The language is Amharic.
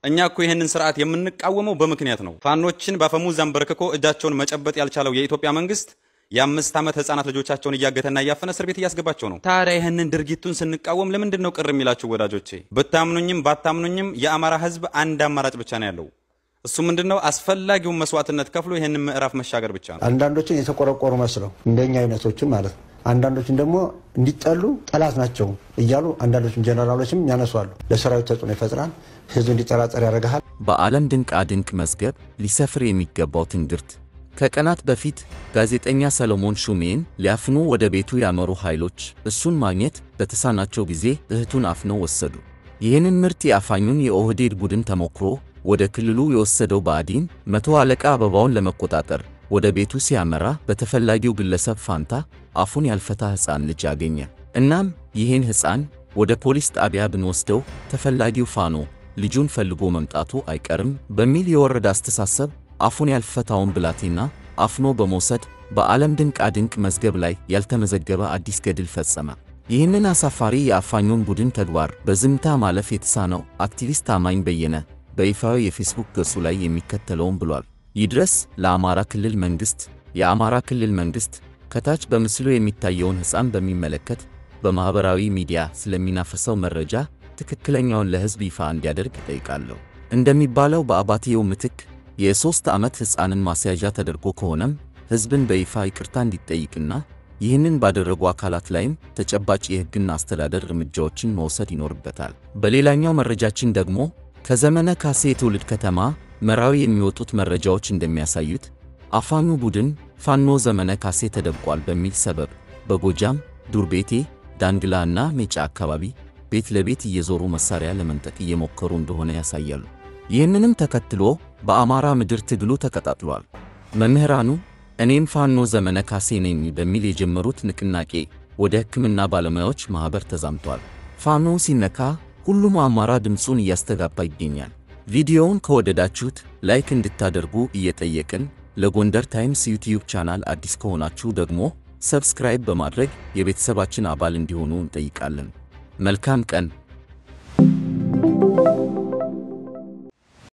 እኛ እኮ ይህንን ስርዓት የምንቃወመው በምክንያት ነው። ፋኖችን በአፈሙዝ አንበርክኮ እጃቸውን መጨበጥ ያልቻለው የኢትዮጵያ መንግስት የአምስት ዓመት ህጻናት ልጆቻቸውን እያገተና እያፈነ እስር ቤት እያስገባቸው ነው። ታዲያ ይህንን ድርጊቱን ስንቃወም ለምንድን ነው ቅር የሚላችሁ ወዳጆቼ? ብታምኑኝም ባታምኑኝም የአማራ ህዝብ አንድ አማራጭ ብቻ ነው ያለው። እሱ ምንድን ነው? አስፈላጊውን መስዋዕትነት ከፍሎ ይህንን ምዕራፍ መሻገር ብቻ ነው። አንዳንዶችን የተቆረቆሩ መስለው እንደኛ አይነቶችን ማለት ነው። አንዳንዶችን ደግሞ እንዲጠሉ ጠላት ናቸው እያሉ አንዳንዶችን ጀነራሎችም ያነሷሉ። ለሰራዊት ተጽዕኖ ይፈጥራል። ህዝብ እንዲጠራጠር ያደርግሃል። በዓለም ድንቃ ድንቅ መዝገብ ሊሰፍር የሚገባው ትንግርት ከቀናት በፊት ጋዜጠኛ ሰሎሞን ሹሜን ሊያፍኑ ወደ ቤቱ ያመሩ ኃይሎች እሱን ማግኘት በተሳናቸው ጊዜ እህቱን አፍነው ወሰዱ። ይህንን ምርት የአፋኙን የኦህዴድ ቡድን ተሞክሮ ወደ ክልሉ የወሰደው ብአዴን መቶ አለቃ አበባውን ለመቆጣጠር ወደ ቤቱ ሲያመራ በተፈላጊው ግለሰብ ፋንታ አፉን ያልፈታ ሕፃን ልጅ አገኘ። እናም ይህን ሕፃን ወደ ፖሊስ ጣቢያ ብንወስደው ተፈላጊው ፋኖ ልጁን ፈልጎ መምጣቱ አይቀርም በሚል የወረደ አስተሳሰብ አፉን ያልፈታውን ብላቴና አፍኖ በመውሰድ በዓለም ድንቃ ድንቅ መዝገብ ላይ ያልተመዘገበ አዲስ ገድል ፈጸመ። ይህንን አሳፋሪ የአፋኙን ቡድን ተግባር በዝምታ ማለፍ የተሳነው አክቲቪስት ታማኝ በየነ በይፋዊ የፌስቡክ ገጹ ላይ የሚከተለውን ብሏል። ይድረስ ለአማራ ክልል መንግሥት። የአማራ ክልል መንግሥት ከታች በምስሉ የሚታየውን ሕፃን በሚመለከት በማኅበራዊ ሚዲያ ስለሚናፈሰው መረጃ ትክክለኛውን ለሕዝብ ይፋ እንዲያደርግ እጠይቃለሁ። እንደሚባለው በአባትየው ምትክ የሦስት ዓመት ሕፃንን ማስያዣ ተደርጎ ከሆነም ሕዝብን በይፋ ይቅርታ እንዲጠይቅና ይህንን ባደረጉ አካላት ላይም ተጨባጭ የሕግና አስተዳደር እርምጃዎችን መውሰድ ይኖርበታል። በሌላኛው መረጃችን ደግሞ ከዘመነ ካሴ የትውልድ ከተማ መራዊ የሚወጡት መረጃዎች እንደሚያሳዩት አፋኙ ቡድን ፋኖ ዘመነ ካሴ ተደብቋል በሚል ሰበብ በጎጃም ዱርቤቴ፣ ዳንግላ እና ሜጫ አካባቢ ቤት ለቤት እየዞሩ መሳሪያ ለመንጠቅ እየሞከሩ እንደሆነ ያሳያሉ። ይህንንም ተከትሎ በአማራ ምድር ትግሉ ተቀጣጥሏል። መምህራኑ እኔም ፋኖ ዘመነ ካሴ ነኝ በሚል የጀመሩት ንቅናቄ ወደ ሕክምና ባለሙያዎች ማኅበር ተዛምቷል። ፋኖ ሲነካ ሁሉም አማራ ድምፁን እያስተጋባ ይገኛል። ቪዲዮውን ከወደዳችሁት ላይክ እንድታደርጉ እየጠየቅን ለጎንደር ታይምስ ዩቲዩብ ቻናል አዲስ ከሆናችሁ ደግሞ ሰብስክራይብ በማድረግ የቤተሰባችን አባል እንዲሆኑ እንጠይቃለን። መልካም ቀን